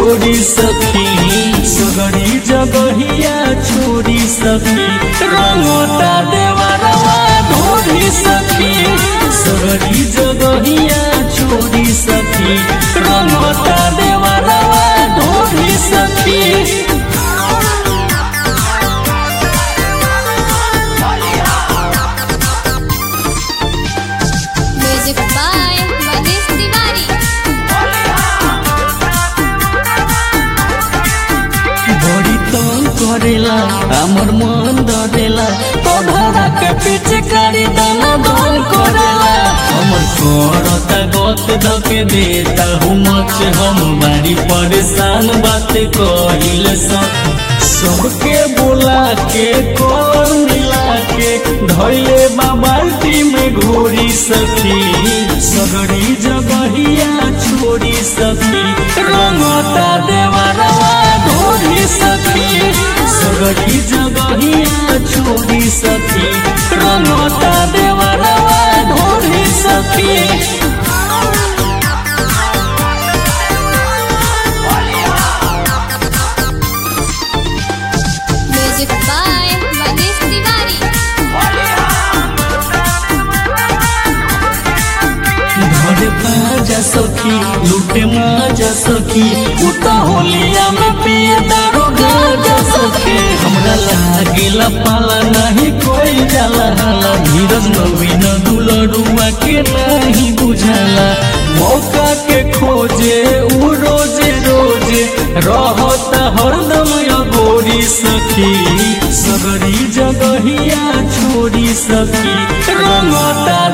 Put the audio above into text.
छोड़ी सखी सगरी जगहिया छोड़ी सखी रंगोता देवरवा ढोरी सखी सगरी जगहिया छोड़ी सखी रंगोता देवरवा ढोरी सखी म्यूजिक बाय मनीष तिवारी बड़ी तंग करेला हमर मन डरेला तोहरा के पीछे करी दाना दान करेला हमर करता गत धके देता हूँ मच हम बारी परेशान बात कहिल सब सबके बोला के कौन मिला के धैले बाल्टी में घोरी सखी सगड़ी जगहिया छोड़ी सखी रंगता देवरवा ढोरी सखी सगड़ी जगहिया छोड़ी सखी रंगता देवरवा ढोरी सखी म्यूजिक बाय मनीष तिवारी घरे बाजा सखी लूटे माजा सखी उता होलिया में पिए दारू गाजा सखी हमरा लागेला पाला नहीं कोई जाला हाला धीरज नवीन दुलरुआ के नहीं बुझाला मौका के खोजे उ रोजे रोजे रहता हरदम अगोरी सखी सगरी जगहिया छोड़ी सखी रंगता